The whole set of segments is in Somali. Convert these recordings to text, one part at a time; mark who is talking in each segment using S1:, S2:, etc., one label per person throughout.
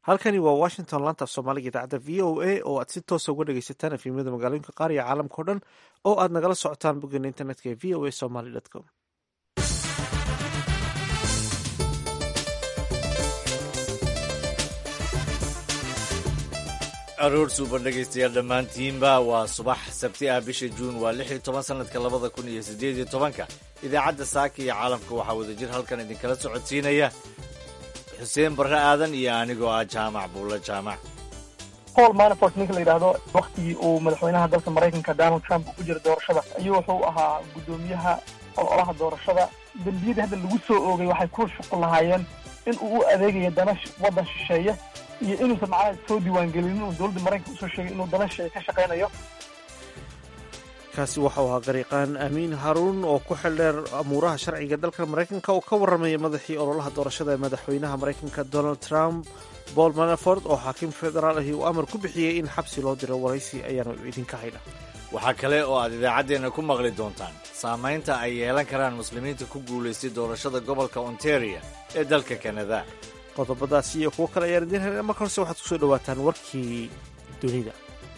S1: halkani waa washington laantaaf soomaaliga idaacadda v o a oo aad si toosa uga dhegeysataan efimyada magaalooyinka qaar iyo caalamka o dhan oo aad nagala socotaan boggeena internetka ee v o a somaly com
S2: aroor suuban dhegaystayaal dhammaantiinba waa subax sabti ah bisha juun waa lix iyo toban sanadka labada kun iyo siddeed iyo tobanka idaacadda saaka iyo caalamka waxaa wadajir halkan idinkala socodsiinaya xuseen barre aadan iyo anigoo ah jaamac buulla jaamac
S3: paul manafort ninka la yidhaahdo waktigii uu madaxweynaha dalka maraykanka donald trump ku jira doorashada ayuu wuxuu ahaa guddoomiyaha ololaha doorashada dembiyadii hadda lagu soo oogay waxay ku shuqul lahaayeen in uu u adeegayo dana waddan shisheeye iyo inuusan macnaha soo diiwaangelin inuu dowladda maraykanka usoo sheegay inuu dana shisheeye ka shaqaynayo
S1: kaasi waxau ahaa gariiqaan amiin haruun oo ku xildheer amuuraha sharciga dalka maraykanka oo ka warramaya madaxii ololaha doorashada ee madaxweynaha maraykanka donald trump paul manafort oo xaakim federaal ahi uu amar ku bixiyey in xabsi loo diro waraysi ayaanu idinka haydha
S2: waxaa kale oo aad idaacaddeenna ku maqli doontaan saamaynta ay yeelan karaan muslimiinta ku guulaystay doorashada gobolka ontario ee dalka kanada
S1: qodobadaasi iyo kuwo kale ayaan idiin helna marka horse waxaad kusoo dhawaataan warkii dunida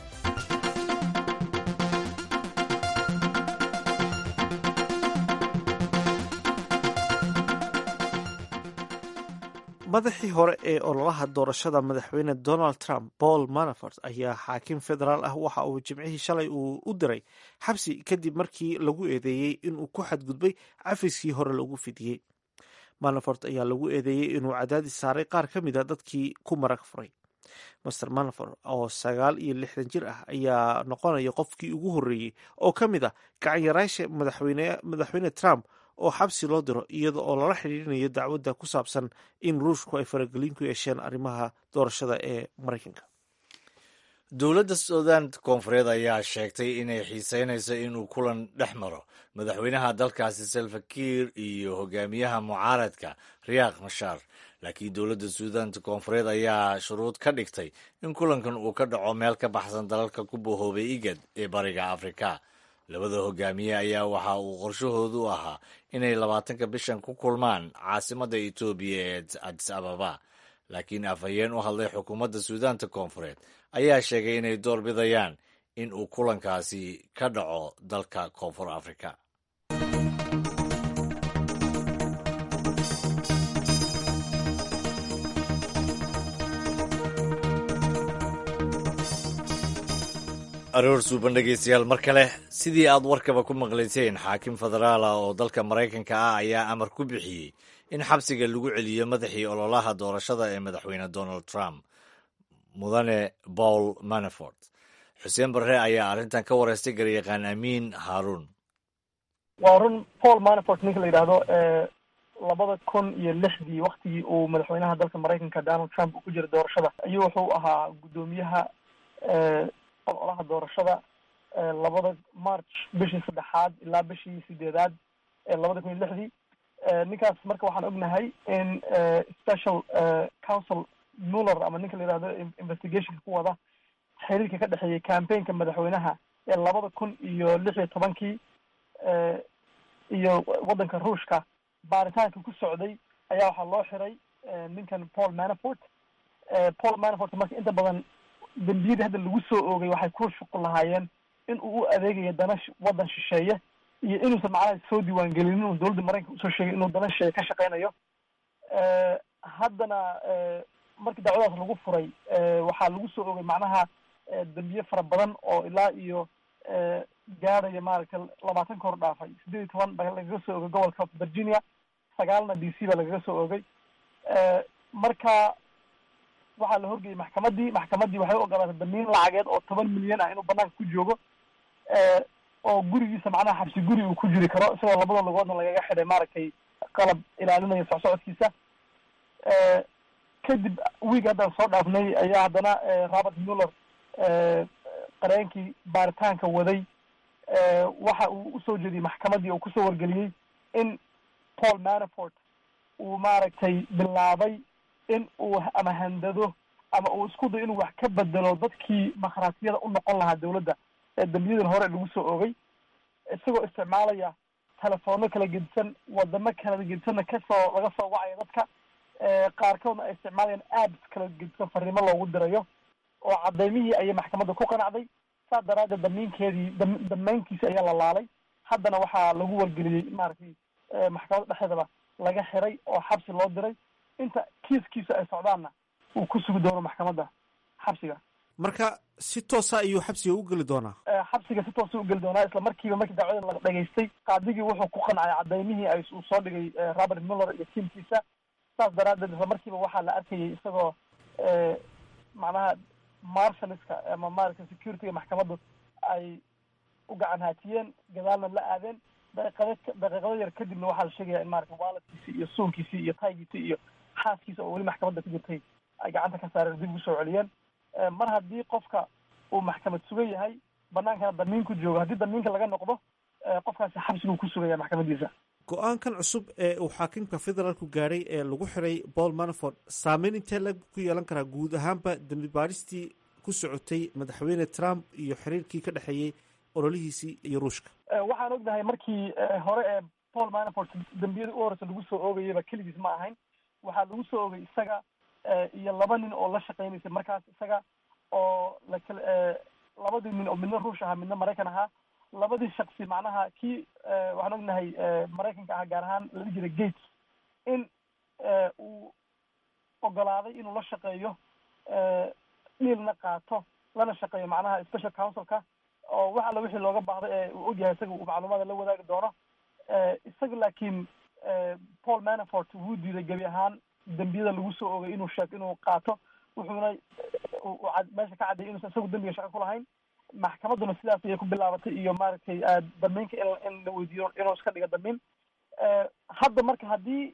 S1: madaxii hore ee ololaha doorashada madaxweyne donald trump paul manafort ayaa xaakim federaal ah waxa uu jimcihii shalay uu u diray xabsi kadib markii lagu eedeeyey inuu ku xadgudbay cafiskii hore lagu fidiyey manafort ayaa lagu eedeeyey inuu cadaadis saaray qaar ka mida dadkii ku marag furay master manafort oo sagaal iyo lixdan jir ah ayaa noqonaya qofkii ugu horreeyey oo ka mid ah gacanyaraasha madaxweyne trump oo xabsi loo diro iyada oo lala xidhiirinayo dacwadda ku saabsan in ruushku ay faragelin ku yeesheen arrimaha doorashada ee maraykanka
S2: dowladda suudan koonfureed ayaa sheegtay inay xiiseynayso inuu kulan dhex maro madaxweynaha dalkaasi salfakiir iyo hogaamiyaha mucaaradka riyaaq mashaar laakiin dowladda suudaanta koonfureed ayaa shuruud ka dhigtay in kulankan uu ka dhaco meel ka baxsan dalalka ku bohoobay igad ee bariga afrika labada hogaamiye ayaa waxa uu qorshahoodu ahaa inay labaatanka bishan ku kulmaan caasimadda etoobiya ee adis ababa laakiin afhayeen u hadlay xukuumadda suudaanta koonfureed ayaa sheegay inay door bidayaan in uu kulankaasi ka dhaco dalka koonfur afrika aroor suuban dhegaystayaal mar kale sidii aad warkaba ku maqlayseen xaakim federaal ah oo dalka maraykanka ah ayaa amar ku bixiyey in xabsiga lagu celiyo madaxii ololaha doorashada ee madaxweyne donald trump mudane paul manafort xuseen barre ayaa arrintan ka wareystay garyaqaan amiin haaruun
S3: waa run paul manafort ninka la yidhaahdo labada kun iyo lixdii waktigii uu madaxweynaha dalka maraykanka donald trump uu ku jira doorashada ayuu wuxuu ahaa guddoomiyaha ololaha doorashada labada march bishii saddexaad ilaa bishii sideedaad ee labada kun iyo lixdii ninkaas marka waxaan ognahay in special council muller ama ninka la yihahdo investigationka ku wada xiriirka ka dhexeeyay campaignka madaxweynaha ee labada kun iyo lix iyo tobankii iyo waddanka ruushka baaritaanka ku socday ayaa waxaa loo xiray ninkan paul manafort paul manafort marka inta badan dembiyadii hadda lagu soo oogay waxay ku shuqul lahaayeen in uu u adeegayo dana waddan shisheeye iyo inuusan macnaha soo diiwaangelin inuu dowladda maraykanka usoo sheegay inuu dana shisheeye ka shaqaynayo haddana markii dacwadaas lagu furay waxaa lagu soo oogay macnaha dembiye fara badan oo ilaa iyo gaadhaya maaragtay labaatan ka hor dhaafay siddeed iyo toban baa lagaga soo oogay gobolka virginia sagaalna d c baa lagaga soo oogay marka waxaa la horgeyay maxkamaddii maxkamaddii waxay u ogolaatay damiin lacageed oo toban milyan ah inuu banaanka ku joogo oo gurigiisa macnaha xabsi guri uu ku jiri karo isagoo labada lugoodna lagaga xidhay maaragtay qalab ilaalinaya socsocodkiisa kadib wiig haddaan soo dhaafnay ayaa haddana robert muller qareenkii baaritaanka waday waxa uu usoo jeediyey maxkamaddii oo kusoo wargeliyey in paul manafort uu maaragtay bilaabay in uu ama handado ama uu isku dayo inuu wax ka bedelo dadkii makhraatiyada u noqon lahaa dowladda ee dambiyadan hore lagu soo oogay isagoo isticmaalaya telefoonno kala gedisan wadamo kala gedisanna kasoo laga soo wacaya dadka qaarkoodna ay isticmaalayaan apps kala gedisan fariimo loogu dirayo oo cadaymihii ayay maxkamadda ku qanacday saas daraaddeed damiinkeedii damaynkiisi ayaa la laalay haddana waxaa lagu wargeliyey maaragtay maxkamadda dhexdeedaba laga xiray oo xabsi loo diray inta kiiskiisa ay socdaanna uu ku sugi doono maxkamadda xabsiga
S1: marka si toosa ayuu xabsiga u geli doonaa
S3: xabsiga si toosa ugeli doonaa isla markiiba markii dacwada la dhageystay qaadigii wuxuu ku qancay cadaymihii ay uu soo dhigay robert muller iyo tiamkiisa saas daraaddeed isla markiiba waxaa la arkayay isagoo macnaha marshaliska ama maaragtay securityga maxkamaddu ay u gacan haatiyeen gadaalna la aadeen daqiiqada daqiiqado yar kadibna waxaa la sheegaya in maarata waaladkiisi iyo suunkiisii iyo taygiisii iyo xaaskiisa oo weli maxkamadda ku jirtay ay gacanta ka saareen dib ugu soo celiyeen mar haddii qofka uu maxkamad sugan yahay banaankana damiinku joogo haddii damiinka laga noqdo qofkaasi xabsiguu ku sugaya maxkamadiisa
S1: go-aankan cusub ee uu xaakimka federaalku gaadhay ee lagu xiray paul manaford saameyn intee la ku yeelan karaa guud ahaanba dembi baadhistii ku socotay madaxweyne trump iyo xiriirkii ka dhexeeyey ololihiisii iyo ruushka
S3: waxaan ognahay markii hore ee paul manafort dembiyada u horeysa lagu soo oogayaba keligiis ma ahayn waxaa lagu soo oogay isaga iyo laba nin oo la shaqeynaysay markaas isaga oo lakal labadii nin oo midna ruush ahaa midna maraykan ahaa labadii shaksi macnaha kii waxaan ognahay maraykanka ahaa gaar ahaan lala jira gates in uu ogolaaday inuu la shaqeeyo dhiilna qaato lana shaqeeyo macnaha special councilka oo wax alla wixii looga baahday ee uu ogyahay isaga uu macluumaada la wadaagi doono isaga laakiin paul manafort wuu diiday gebi ahaan dembiyada lagu soo ogay inuu sheeg inuu qaato wuxuuna meesha ka cadday inuusan isagu dembiga shaqo ku lahayn maxkamadduna sidaas ayay ku bilaabatay iyo maaragtay damiinka in la weydiiyo inuu iska dhigo damiin hadda marka haddii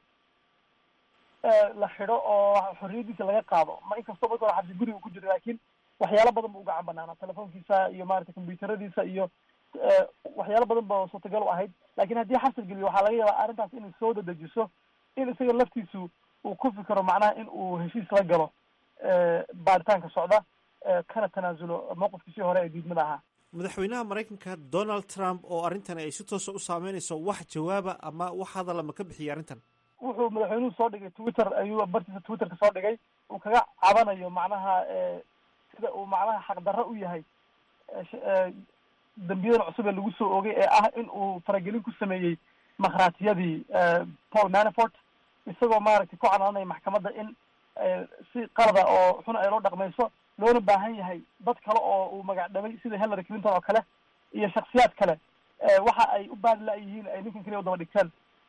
S3: la xido oo xorriyadiisa laga qaado ma inkastoo marka hore xabsi guriga ku jira laakiin waxyaalo badan ba u gacan banaana telefoonkiisa iyo maaragtay combyuteradiisa iyo waxyaalo badan ba suurtagal u ahayd lakin haddii xabsi geliyo waxaa laga yaabaa arrintaas inay soo dadejiso in isaga laftiisu uu ku fikiro macnaha in uu heshiis la galo baaritaanka socda kana tanaasulo mowqifkiisii hore ee diidmada ahaa
S1: madaxweynaha maraykanka donald trump oo arrintan ay si toosa u saameynayso wax jawaaba ama wax hadala ma ka bixiyay arrintan
S3: wuxuu madaxweynuhu soo dhigay twitter ayuu bartiisa twitterka soo dhigay uu kaga cabanayo macnaha sida uu macnaha xaqdarro u yahay dembiyadan cusub ee lagu soo oogay ee ah in uu faragelin ku sameeyey makhraatiyadii paul manafort isagoo maaragtay ku canaanaya maxkamadda in si qalada oo xun ay loo dhaqmayso loona baahan yahay dad kale oo uu magac dhabay sida hillary clinton oo kale iyo shaksiyaad kale waxa ay u baadi la-yihiin ay ninkan keliya u daba dhigteen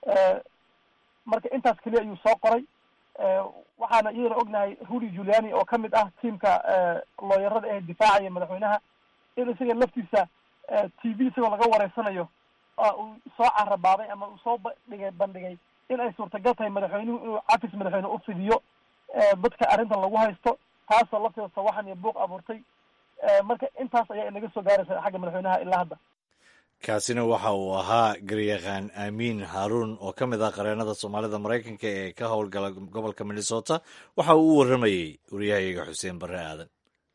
S3: marka intaas keliya ayuu soo qoray waxaana iyadana ognahay rudy juliani oo kamid ah tiamka looyarada ee difaacaya madaxweynaha in isaga laftiisa t v isagoo laga wareysanayo uu soo carabaabay ama uu soo dhigay bandhigay in ay suurtagal tahay madaxweynuhu inuu cafis madaxweyne u fidiyo dadka arrintan lagu haysto taasoo lafteeda sawaxan iyo buuq abuurtay marka intaas ayaa inaga soo gaaraysa xagga madaxweynaha ilaa hadda
S2: kaasina waxa uu ahaa garyaqaan aamiin haaruun oo ka mid ah qareenada soomaalida maraykanka ee ka howlgala gobolka minnesota waxa uu u warramayey wariyahayaga xuseen barre aadan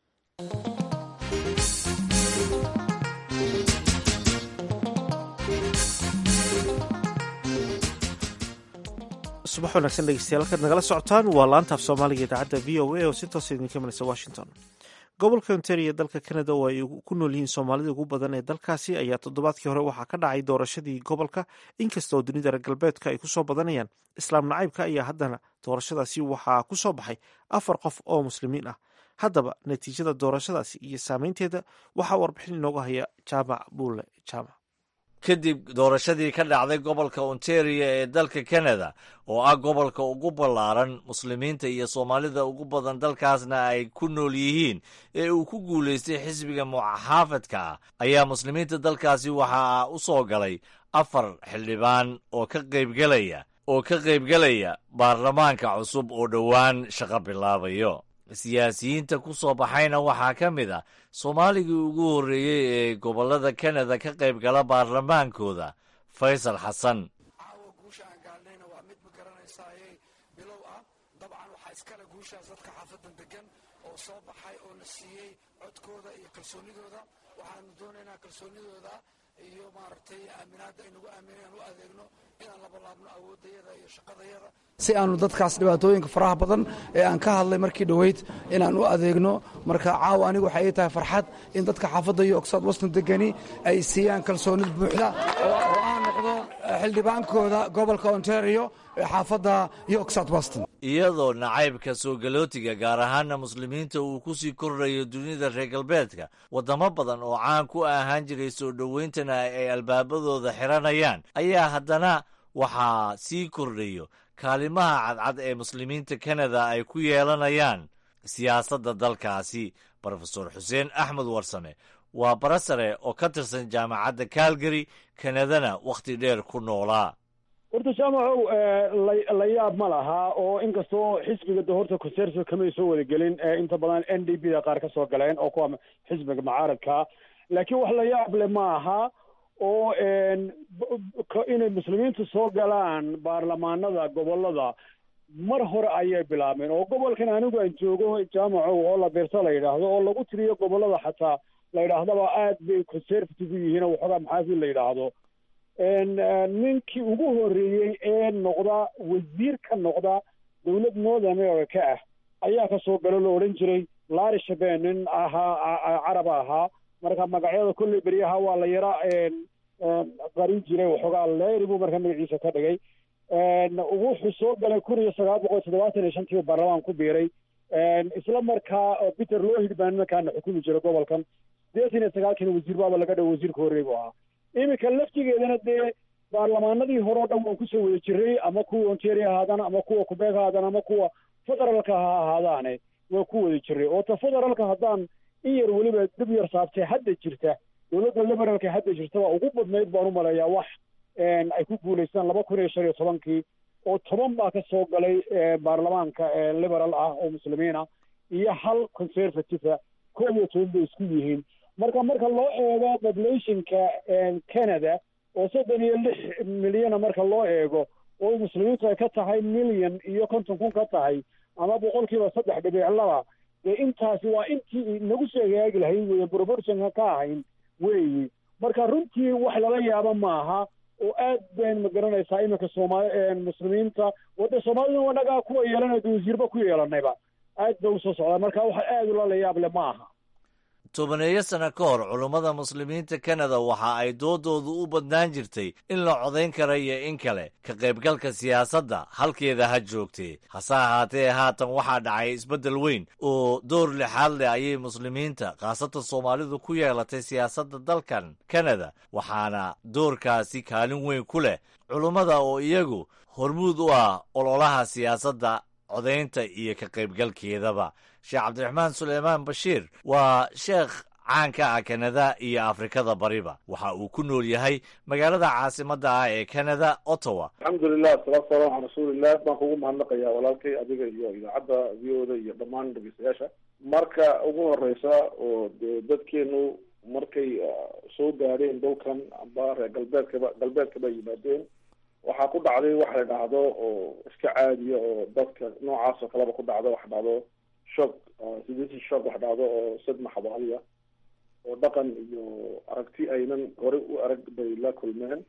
S1: subax wanaagsan dhegeystayaal halkaad nagala socotaan waa laanta af soomaaliga idaacadda v o a oo si toosa idinka imanaysa washington gobolka ontario dalka canada oo ay ku nool yihiin soomaalida ugu badan ee dalkaasi ayaa toddobaadkii hore waxaa ka dhacay doorashadii gobolka inkasta oo dunida reer galbeedka ay kusoo badanayaan islaam nacaybka ayaa haddana doorashadaasi waxaa ku soo baxay afar qof oo muslimiin ah haddaba natiijada doorashadaasi iyo saameynteeda waxaa warbixin inooga haya jaamac buulle jaamac
S2: kadib doorashadii ka dhacday gobolka ontario ee dalka canada oo ah gobolka ugu ballaaran muslimiinta iyo soomaalida ugu badan dalkaasna ay ku nool yihiin ee uu ku guulaystay xisbiga muxaafadka ah ayaa muslimiinta dalkaasi waxaa u soo galay afar xildhibaan oo ka qaybgelaya oo ka qaybgelaya baarlamaanka cusub oo dhowaan shaqo bilaabayo siyaasiyiinta ku soo baxayna waxaa ka mid ah soomaaligii ugu horreeyey ee gobollada kanada ka qayb gala baarlamaankooda faysal xasan
S4: caawa guusha aan gaadhnayna waa mid ma garanaysaaye bilow ah dabcan waxaa iskale guushaas dadka xaafadan degan oo soo baxay oo la siiyey codkooda iyo kalsoonidooda waxaanu doonaynaa kalsoonidooda iyo maaragtay aaminaadda ay nagu aamineen u adeegno inaan labalaabno awooddayada iyo shaqadayada si aanu dadkaas dhibaatooyinka faraha badan ee aan ka hadlay markii dhoweyd inaan u adeegno marka caawa anigu waxay ii tahay farxad in dadka xaafadda iyo oxford weston degani ay siiyaan kalsoonid buuxda oo aan noqdo xildhibaankooda gobolka ontario ee xaafadda iyo oxford weston
S2: iyadoo nacaybka soo galootiga gaar ahaana muslimiinta uu ku sii kordhayo dunida reer galbeedka waddamo badan oo caan ku ahaan jiray soo dhowayntana ay albaabadooda xiranayaan ayaa haddana waxaa sii kordhayo kaalimaha cadcad ee muslimiinta kanada ay ku yeelanayaan siyaasadda dalkaasi brofesor xuseen axmed warsame waa barasare oo ka tirsan jaamacadda calgary kanadana wakhti dheer ku noolaa
S5: horta jaamacow la yaab ma laha oo inkastoo xisbiga de horta conservative kamay soo wada gelin inta badan n d b da qaar ka soo galeen oo kuwa xisbiga mucaaradka laakiin wax la yaab le ma aha oo inay muslimiintu soo galaan baarlamaanada gobolada mar hore ayay bilaabeen oo gobolkan anigu aan joogo jaamacow oo la beerta la yidhaahdo oo lagu tiriyo gobolada xataa la yidhaahdaba aad bay conservative u yihiin oo waxoogaa maxaafid la yidhaahdo ninkii ugu horreeyey ee noqda wasiir ka noqda dowlad north america ah ayaa ka soo galo la odhan jiray lari shaben nin ahaa caraba ahaa marka magacyada kolley beryaha waa la yara qarin jiray waxoogaa leeri buu marka magaciisa ka dhigay wuxuu soo galay kun iyo sagaal boqol toddobaatan iyo shantii baarlamaan ku biiray isla markaa peter lohid baa nimankaana xukumi jiray gobolkan sideetan iyo sagaalkiina wasiir baaba laga dhawo wasiirka horrey buu ahaa iminka laftigeedana dee baarlamaanadii hore o dhan waan kusoo wada jiray ama kuwa ontario ahaadaan ama kuwa qubeeg ahaadaan ama kuwa federaalka ha ahaadaane waan ku wada jiray oo ta federaalka haddaan in yar weliba dib yar saabtay hadda jirta dowladda liberaalka hadda jirta waa ugu badnayd baan u maleeyaa wax ay ku guulaystaan laba kun iyo shan iyo tobankii oo toban baa ka soo galay baarlamaanka liberal ah oo muslimiin ah iyo hal conservative koob iyo toban bay isku yihiin marka marka loo eego populationka canada oo soddon iyo lix milyana marka loo eego oo muslimiintu ay ka tahay milyan iyo konton kun ka tahay ama boqolkiiba saddex dhibic laba dee intaasi waa intii nagu soo hagaagi lahayn weye proportionka ka ahayn weeyi marka runtii wax lala yaabo maaha oo aad bayn ma garanaysaa iminka sooma muslimiinta wadda soomaalida wanagaa kuwa yeelanay de wasiirba ku yeelanayba aad ba usoo socdaa marka wax aad ulala yaab le ma aha
S2: tobaneeyo sano ka hor culummada muslimiinta kanada waxa ay doodoodu u badnaan jirtay in la codayn kara iyo in kale ka qaybgalka siyaasadda halkeeda ha joogtee hase ahaatee haatan waxaa dhacay isbeddel weyn oo door lixaad leh ayay muslimiinta khaasatan soomaalidu ku yeelatay siyaasadda dalkan kanada waxaana doorkaasi kaalin weyn ku leh culummada oo iyagu hormuud u ah ololaha siyaasadda codaynta iyo ka qaybgalkeedaba sheekh cabdiraxmaan suleymaan bashiir waa sheekh caan ka ah kanada iyo afrikada bariba waxa uu ku nool yahay magaalada caasimadda ah ee canada ottawa
S6: alxamdulilah asalaatu salaam calaa rasuulilah baan kugu mahadnaqayaa walaalkay adiga iyo idaacadda v o da iyo dhammaan dhegeystayaasha marka ugu horeysa oo de dadkeenu markay soo gaadheen dhulkan amba reer galbeedkaba galbeedkaba yimaadeen waxaa ku dhacday wax la dhahdo oo iska caadiya oo dadka noocaas oo kaleba ku dhacdo wax dhahdo shock sidisi shock wax dhahdo oo sadma xabaaliya oo dhaqan iyo aragti aynan horey u arag bay la kulmeen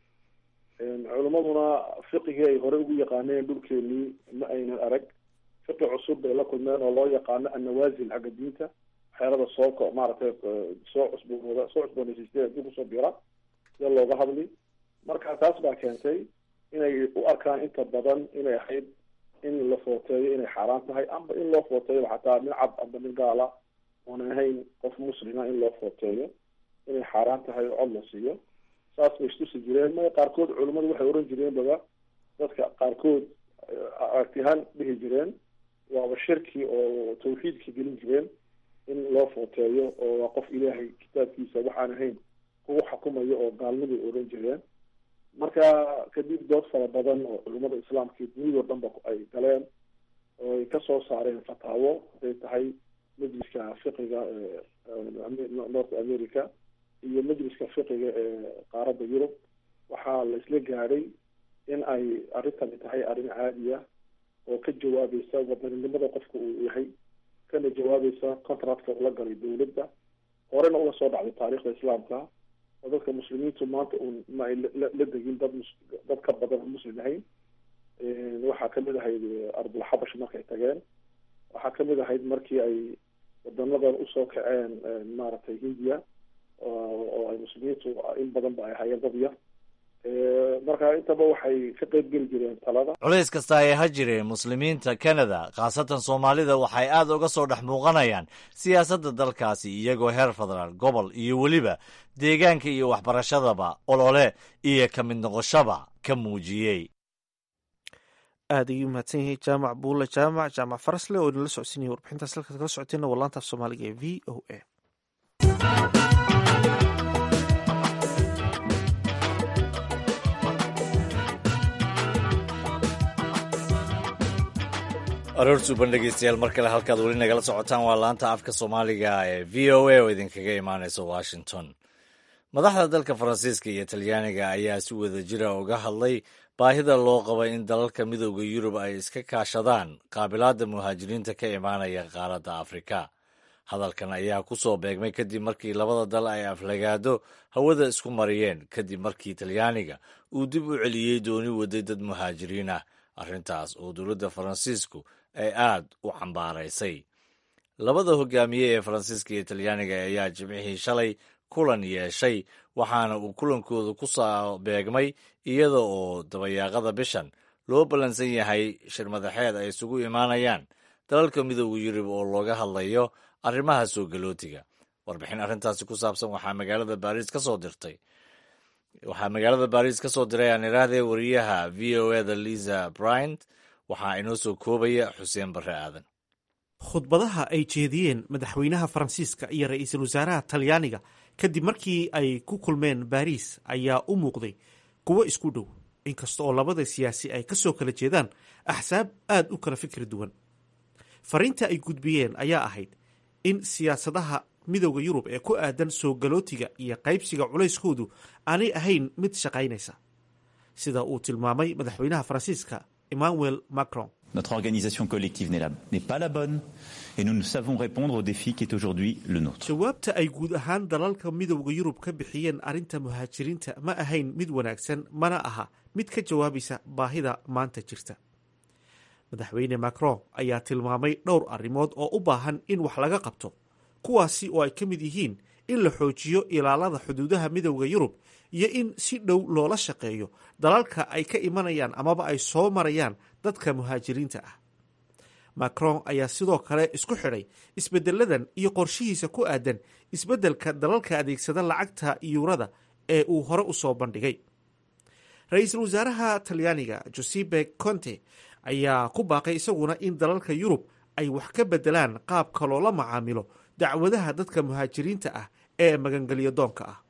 S6: culimmaduna fiqigii ay horey ugu yaqaaneen dhulkeenii ma aynan arag fiqi cusub bay la kulmeen oo loo yaqaano annawaasil xagga diinta waxyaalada soo ko maaragtay soo cusboonooda soo cusboonaysiistay haddii kusoo bira sida looga hadli marka taas baa keentay inay u arkaan inta badan inay ahayd in la footeeyo inay xaaraan tahay amba in loo footeeyo xataa nin cad amba nin gaala oona ahayn qof muslima in loo footeeyo inay xaaraan tahay oo cod la siiyo saas bay istusi jireen ma qaarkood culimmadu waxay oran jireen baba dadka qaarkood aragtiyahaan dhihi jireen waaba shirki oo tawxiidka gelin jireen in loo footeeyo oo waa qof ilaahay kitaabkiisa waxaan ahayn kugu xukumayo oo gaalniday oran jireen marka kadib dood fara badan oo culimmada islaamka iyo dunidao dhan ba ay galeen oo ay kasoo saareen fataawo haday tahay majliska fiqiga north america iyo majliska fiqiga ee qaaradda yurub waxaa la isla gaadhay in ay arrintani tahay arrin caadiya oo ka jawaabaysa wadaninimada qofka uu yahay kana jawaabaysa contractka ula galay dawladda horena uga soo dhacday taariikhda islaamka oo dadka muslimiintu maanta uun ma ay la degin dad dad ka badan oo muslim ahayn waxaa kamid ahayd ardulxabash markay tageen waxaa kamid ahayd markii ay wadanadan usoo kaceen maaragtay hindiya oo ay muslimiintu in badan ba ay hayeen dad yar marka intaba waxay ka qeyb geli jireen talada
S2: culays kasta ay ha jireen muslimiinta canada khaasatan soomaalida waxay aad uga soo dhex muuqanayaan siyaasadda dalkaasi iyagoo heer federaal gobol iyo weliba deegaanka iyo waxbarashadaba olole iyo ka mid noqoshaba ka muujiyey
S1: aad ayuu mahadsan yahay jaamac buule jaamac jaamac farasle oo inala socodsiinaya warbixintaas halkaad kala socoteena waa laanta af soomaaliga ee v o a
S2: aroor suuban dhegeystayaal mar kale halkaad weli nagala socotaan waa laanta afka soomaaliga ee v o a oo idinkaga imaaneysa washington madaxda dalka faransiiska iyo talyaaniga ayaa si wada jira uga hadlay baahida loo qaba in dalalka midooda yurub ay iska kaashadaan qaabilaadda muhaajiriinta ka imaanaya qaaradda afrika hadalkan ayaa ku soo beegmay kadib markii labada dal ay aflagaado hawada isku mariyeen kadib markii talyaaniga uu dib u celiyey dooni waday dad muhaajiriin ah arrintaas oo dowladda faransiisku ay aad u cambaaraysay labada hogaamiye ee faransiiska iyo talyaaniga ayaa jimcihii shalay kulan yeeshay waxaana uu kulankooda ku soo beegmay iyada oo dabayaaqada bishan loo ballansan yahay shir madaxeed ay isugu imaanayaan dalalka midooda yurub oo looga hadlayo arrimaha soo galootiga warbixin arrintaasi ku saabsan waxaa magaalada baariis ka soo dirtay waxaa magaalada baariis ka soo diray aan irahdee wariyaha v o eda liza bryant waxaa inoo soo koobaya xuseen barre aadan
S1: khudbadaha ay jeediyeen madaxweynaha faransiiska iyo ra-iisul wasaaraha talyaaniga kadib markii ay ku kulmeen baariis ayaa u muuqday kuwo isku dhow inkasta oo labada siyaasi ay ka soo kala jeedaan axsaab aad u kala fikri duwan fariinta ay gudbiyeen ayaa ahayd in siyaasadaha midooda yurub ee ku aadan soo galootiga iyo qaybsiga culayskoodu aanay ahayn mid shaqaynaysa sida uu tilmaamay madaxweynaha faransiiska emmanuel macron
S7: Notre organisation collective n'est pas la bonne et nous ne savons répondre au défi qui est aujourd'hui le nôtre.
S1: jawaabta ay guud ahaan dalalka midowda yurub ka bixiyeen arrinta muhaajiriinta ma ahayn mid wanaagsan mana aha mid ka jawaabaysa baahida maanta jirta madaxweyne macron ayaa tilmaamay dhowr arrimood oo u baahan in wax laga qabto kuwaasi oo ay ka mid yihiin in la xoojiyo ilaalada xuduudaha midowda yurub iyo in si dhow loola shaqeeyo dalalka ay ka imanayaan amaba ay soo marayaan dadka muhaajiriinta ah macron ayaa sidoo kale isku xidhay isbedeladan iyo qorshihiisa ku aadan isbeddelka dalalka adeegsada lacagta yuurada ee uu hore u soo bandhigay ra-iisul wasaaraha talyaaniga josepe conte ayaa ku baaqay isaguna in dalalka yurub ay wax ka bedelaan qaabka loola macaamilo dacwadaha dadka muhaajiriinta ah ee magangelyo doonka ah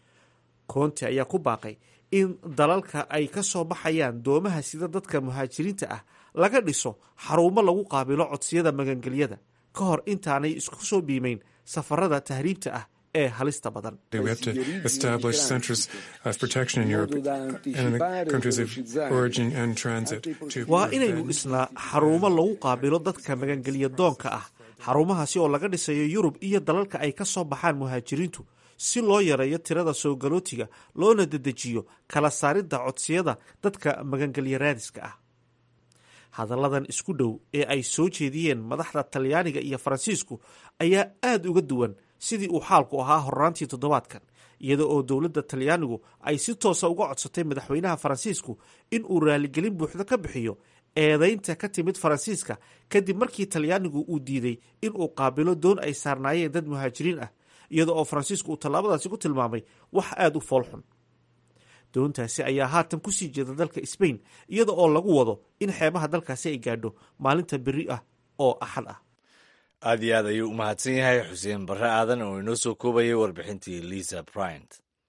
S1: conte ayaa ku baaqay in dalalka ay ka soo baxayaan doomaha sida dadka muhaajiriinta ah laga dhiso xarumo lagu qaabilo codsiyada magangelyada ka hor intaanay isku soo biimeyn safarada tahriibta ah ee halista badan
S8: We have to establish centers of protection in Europe and in the countries of origin and transit. to
S1: waa inaynu
S8: prevent-
S1: dhisnaa xarumo lagu qaabilo dadka magangelya doonka ah xarumahaasi oo laga dhisayo yurub iyo dalalka ay ka soo baxaan muhaajiriintu si loo yareeyo tirada soo galootiga loona dedejiyo kala saaridda codsiyada dadka magangelya raadiska ah hadalladan isku dhow ee ay soo jeediyeen madaxda talyaaniga iyo faransiisku ayaa aad uga duwan sidii uu xaalku ahaa horraantii toddobaadkan iyada oo dowladda talyaanigu ay si toosa uga codsatay madaxweynaha faransiisku in uu raaligelin buuxda ka bixiyo eedaynta ka timid faransiiska kadib markii talyaanigu uu diiday in uu qaabilo doon ay saarnaayeen dad muhaajiriin ah iyada oo faransiisku uu tallaabadaasi ku tilmaamay wax aada u foolxun doontaasi ayaa haatan kusii jeeda dalka sbain iyada oo lagu wado in xeebaha dalkaasi ay gaadho maalinta beri ah oo axad ah
S2: aad iyo aad ayuu u mahadsan yahay xuseen barre aadan oo inoo soo koobayay warbixintii lisa bryant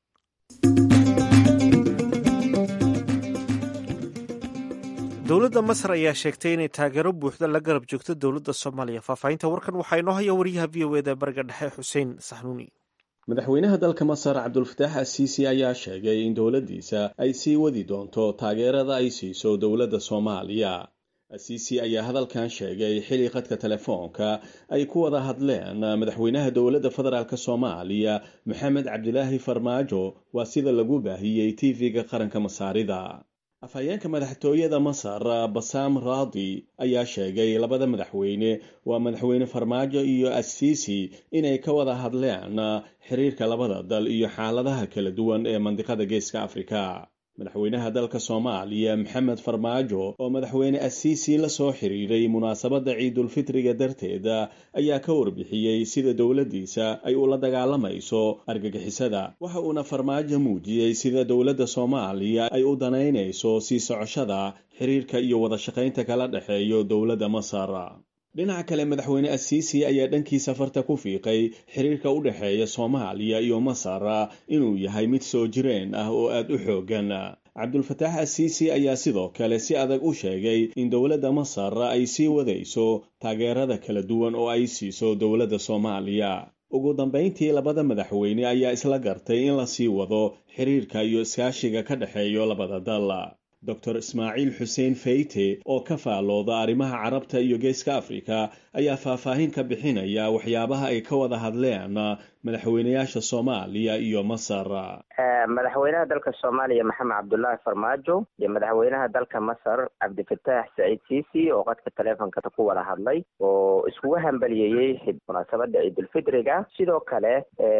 S1: dowladda masar ayaa sheegtay inay taageero buuxda la garab joogto dowladda soomaaliya faahfaahinta warkan waxaa inoo haya wariyaha v o eda bariga dhexe xuseen saxnuuni
S9: madaxweynaha dalka masar cabdulfataax asiisi ayaa sheegay in dowladdiisa ay sii wadi doonto taageerada ay siiso dowladda soomaaliya asiisi ayaa hadalkan sheegay xili qadka telefoonka ay ku wada hadleen madaxweynaha dowladda federaalk soomaaliya maxamed cabdilaahi farmaajo waa sida lagu baahiyey tv-ga qaranka masaarida afhayeenka madaxtooyada masar basaam raadi ayaa sheegay labada madaxweyne waa madaxweyne farmaajo iyo asiisi inay ka wada hadleen xiriirka labada dal iyo xaaladaha kala duwan ee mandiqada geeska afrika madaxweynaha dalka soomaaliya maxamed farmaajo oo madaxweyne asiisi la soo xiriiray munaasabadda ciidulfitriga darteeda ayaa ka warbixiyey sida dowladdiisa ay ula dagaalamayso argagixisada waxa uuna farmaajo muujiyey sida dowladda soomaaliya ay u danaynayso sii socoshada xiriirka iyo wada shaqaynta kala dhexeeyo dowladda masar dhinaca kale madaxweyne asiisi ayaa dhankiisa farta ku fiiqay xiriirka u dhexeeya soomaaliya iyo masar inuu yahay mid soo jireen ah oo aada u xooggan cabdulfataax asiisi ayaa sidoo kale si adag u sheegay in dowladda masar ay sii wadayso taageerada kala duwan oo ay siiso dowladda soomaaliya ugu dambayntii labada madaxweyne ayaa isla gartay in la sii wado xiriirka iyo iskaashiga ka dhexeeyo labada dal dor ismaaciil xuseen feyte oo ka faalooda arrimaha carabta iyo geeska afrika ayaa faahfaahin ka bixinaya waxyaabaha ay ka wada hadleen madaxweynayaasha soomaaliya iyo masar
S10: madaxweynaha dalka soomaaliya maxamed cabdullaahi farmaajo iyo madaxweynaha dalka masar cabdifataax saciid siisi oo qadka taleefonka ku wada hadlay oo iskugu hambaliyeeyey munaasabada ciidulfitriga sidoo kale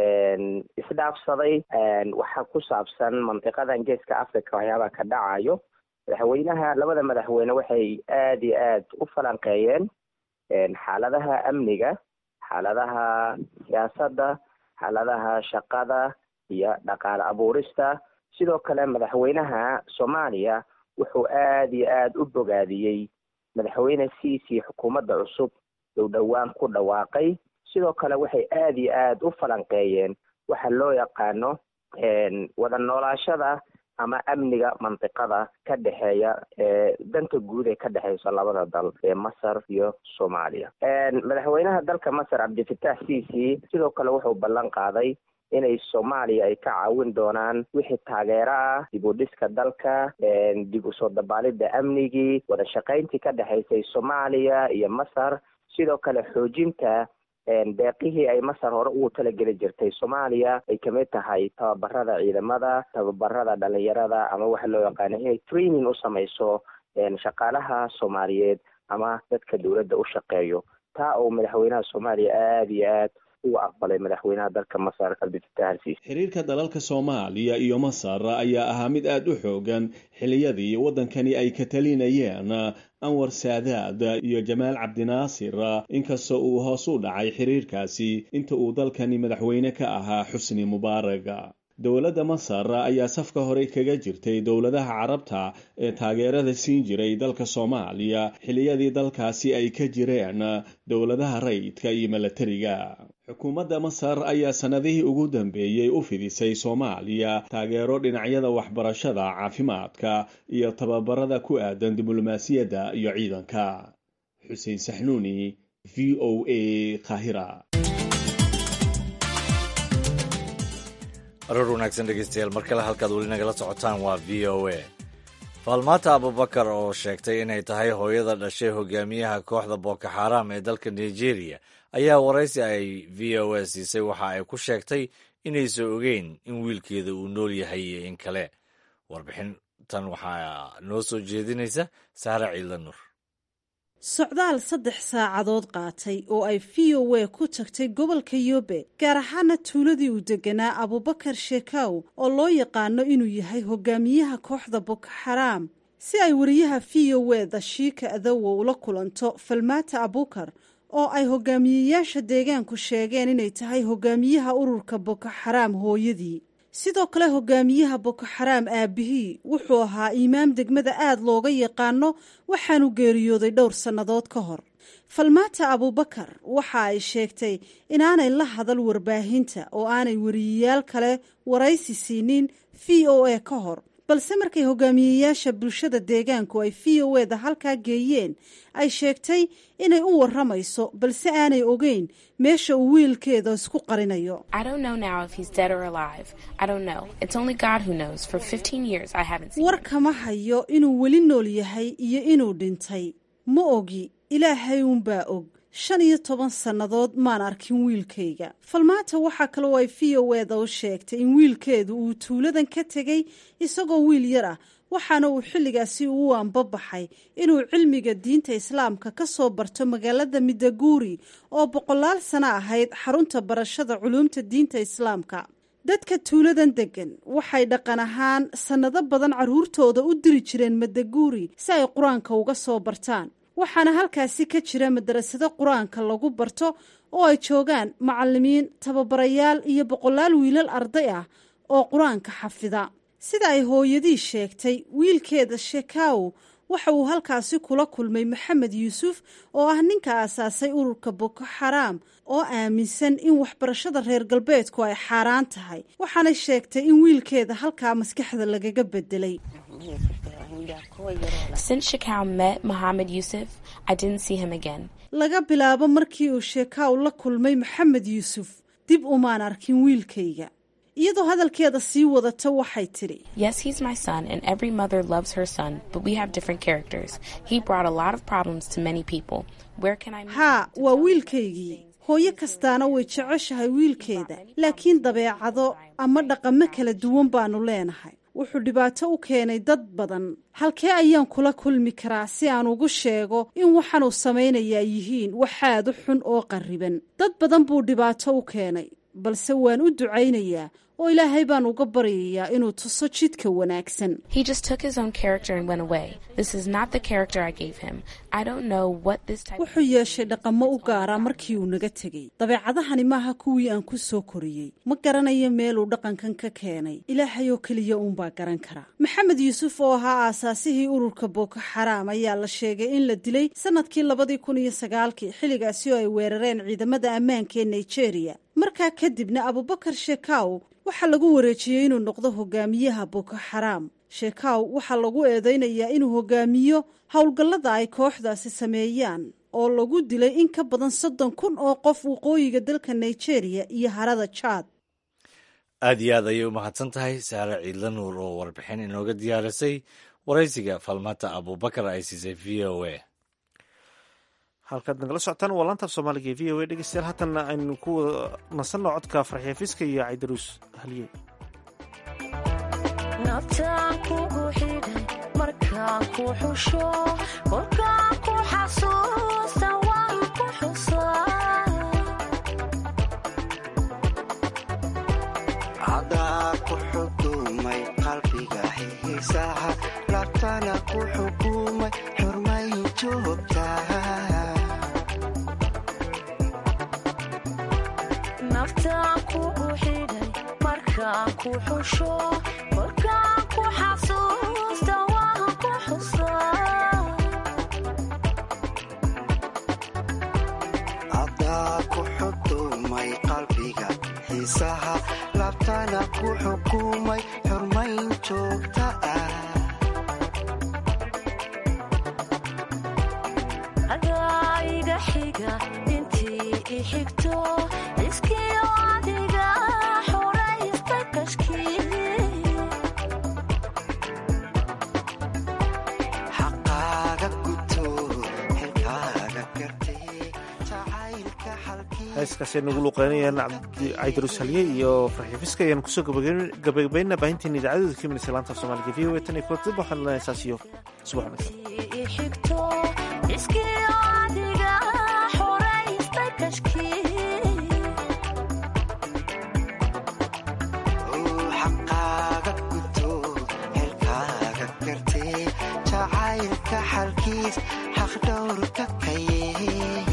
S10: isdhaafsaday waxa ku saabsan mandiqadan geeska africa waxyaabaha ka dhacayo madaxweynaha labada madaxweyne waxay aada iyo aad u falanqeeyeen xaaladaha amniga xaaladaha siyaasadda xaaladaha shaqada iyo dhaqaale abuurista sidoo kale madaxweynaha soomaaliya wuxuu aada iyo aada u bogaadiyey madaxweyne ciisi xukuumadda cusub dhow dhowaan ku dhawaaqay sidoo kale waxay aada iyo aada u falanqeeyeen waxa loo yaqaano wada noolaashada ama amniga mandiqada ka dhexeeya danta guud ee ka dhexeyso labada dal ee masar iyo soomaaliya madaxweynaha dalka masar cabdifatax ciisi sidoo kale wuxuu ballan qaaday inay soomaaliya ay ka caawin doonaan wixii taageero ah dib u dhiska dalka dib usoo dabaalidda amnigii wada shaqayntii ka dhexaysay soomaaliya iyo masar sidoo kale xoojinta deeqihii ay masar hore ugu talageli jirtay soomaaliya ay kamid tahay tababarada ciidamada tababarada dhalinyarada ama waxa loo yaqaano inay training u samayso shaqaalaha soomaaliyeed ama dadka dowladda u shaqeeyo taa oo madaxweynaha soomaaliya aada iyo aad ugu aqbalay madaxweynaha dalka masar cabdifatax alsiisi
S9: xiriirka dalalka soomaaliya iyo masar ayaa ahaa mid aada u xoogan xiliyadii waddankani ay ka talinayeen anwar saadaad iyo jamaal cabdinaasir inkastoo uu hoos u dhacay xiriirkaasi inta uu dalkani madaxweyne ka ahaa xusni mubaarag dowladda masar ayaa safka hore kaga jirtay dowladaha carabta ee taageerada siin jiray dalka soomaaliya xiliyadii dalkaasi ay ka jireen dowladaha rayidka iyo milatariga xukuumadda masar ayaa sannadihii ugu dambeeyey u fidisay soomaaliya taageero dhinacyada waxbarashada caafimaadka iyo tababarada ku aadan diblomaasiyadda iyo ciidanka xuseen saxnuuni v o a kahira
S2: aroor wanaagsan dhegeystayaal mar kale halkaad weli nagala socotaan waa v o a faalmaata abubakar oo sheegtay inay tahay hooyada dhashay hogaamiyaha kooxda boko xaram ee dalka nigeria ayaa waraysi ay v o a siisay waxa ay ku sheegtay inaysan ogeyn in wiilkeeda uu nool yahay iyo in kale warbixintan waxaa noo soo jeedinaysa saare ciidla nur
S11: socdaal saddex saacadood qaatay oo ay v o a ku tagtay gobolka yobe gaar ahaana tuuladii uu deganaa abubakar sheekaw oo loo yaqaano inuu yahay hogaamiyaha kooxda boko xaraam si ay wariyaha v o a dashiika adowo ula kulanto falmaata abukar oo ay hogaamiyeyaasha deegaanku sheegeen inay tahay hogaamiyaha ururka boko xaraam hooyadii sidoo kale hogaamiyaha boko xaraam aabihii wuxuu ahaa imaam degmada aada looga yaqaano waxaanu geeriyooday dhowr sannadood ka hor falmaata abubakar waxa ay sheegtay inaanay la hadal warbaahinta oo aanay wariyayaal kale waraysi siinin v o a ka hor balse markay hogaamiyeyaasha bulshada deegaanku ay v o eda halkaa geeyeen ay sheegtay inay u waramayso balse aanay ogeyn meesha uu wiilkeeda isku qarinayo war kama hayo inuu weli nool yahay iyo inuu dhintay ma ogi ilaahay uunbaa og shan iyo toban sannadood maan arkin wiilkayga falmaata waxaa kaloo ay v o eda u sheegtay in wiilkeedu uu tuuladan ka tegey isagoo wiil yar ah waxaana uu xilligaasi uu anbabaxay inuu cilmiga diinta islaamka ka soo barto magaalada midaguuri oo boqolaal sano ahayd xarunta barashada culuumta diinta islaamka dadka tuuladan deggan waxay dhaqan ahaan sannado badan carruurtooda u diri jireen madaguuri si ay qur-aanka uga soo bartaan waxaana halkaasi ka jira madarasado qur-aanka lagu barto oo ay joogaan macallimiin tababarayaal iyo boqolaal wiilal arday ah oo qur-aanka xafida sida ay hooyadii sheegtay wiilkeeda shekaw waxa uu halkaasi kula kulmay maxamed yuusuf oo ah ninka aasaasay ururka boko xaraam oo aaminsan in waxbarashada reer galbeedku ay xaaraan tahay waxaanay sheegtay in wiilkeeda halkaa maskaxda lagaga bedelay
S12: Since Shekau met Mohammed Yusuf, I didn't see him again.
S11: laga bilaabo markii uu sheekaaw la kulmay maxamed yuusuf dib umaan arkin wiilkayga iyadoo hadalkeeda sii wadata waxay tidhi
S12: Yes, he's my son, and every mother loves her son, but we have different characters. He brought a lot of problems to many people. Where can I meet
S11: haa waa wiilkaygii hooyo kastaana way jeceshahay wiilkeeda laakiin dabeecado ama dhaqamo kala duwan baanu leenahay wuxuu dhibaato u keenay dad badan halkee ayaan kula kulmi karaa si aan ugu sheego in waxaanuu samaynayaa yihiin waxaad u xun oo qarriban dad badan buu dhibaato u keenay balse waan u ducaynayaa oo ilaahay baan uga baryayaa inuu tuso jidka wanaagsan
S12: He just took his own character and went away. This is not the character I gave him. I don't know what this type
S11: wuxuu yeeshay dhaqamo u gaara markii uu naga tegey dabeecadahani maaha kuwii aan ku soo koriyey ma garanayo meeluu dhaqankan ka keenay ilaahay oo keliya uunbaa garan kara maxamed yuusuf oo ahaa aasaasihii ururka boko xaraam ayaa la sheegay in la dilay sanadkii labadii kun iyo sagaalkii xilligaasi oo ay weerareen ciidamada ammaanka ee nigeria markaa kadibna abubakar shekaw waxaa lagu wareejiyey inuu noqdo hogaamiyaha boko xaraam sheekaw waxaa lagu eedeynayaa inuu hogaamiyo howlgallada ay kooxdaasi sameeyaan oo lagu dilay in ka badan soddon kun oo qof waqooyiga dalka nigeria iyo harada jaad
S2: aad iyo aad ayay u mahadsan tahay saare ciidla nuur oo warbixin inooga diyaarisay waraysiga falmata abubakar ay siisay v o a
S1: halkaad nagala socotaan waa laantaaf soomaaliga ee v o a dhegeystayaal haatanna aynu ku wada nasanno codka farxiifiska iyo caydaruus haliye
S13: naftaan kugu xidhay markaan ku xusho kolkaan ku xasuusta waan ku xusaa
S14: cadaa ku xukumay qalbiga xiisaha labtana ku xukumay xurmay joogtaa
S13: naftaan kugu xidhay markaan ku xusho kolkaan ku xasuusta waan ku xusaa
S14: cadaa ku xukumay qalbiga xiisaha labtana ku xukumay xurmayn joogta ah
S13: adaa iga xiga intii i xigto iskiyo adiga xoraysta kashkii
S14: xaqaaga guto xilkaaga gartay jacaylka xalkii
S1: heeskaasay nagu luuqeynayaan caydaruus haliye iyo farxiifiska ayaan kusoo gabagabaynaa baahinteena idaacadooda ka minaysa laanta soomaaliga v o a tan iyo kulanti waxaan leenahay saas iyo subax wanaagsan
S13: i xigto iskiyo adiga xoraysta kashkii
S14: xaqaaga guto xilkaaga gartay jacaylka xalkiis xaq dhowrka kaye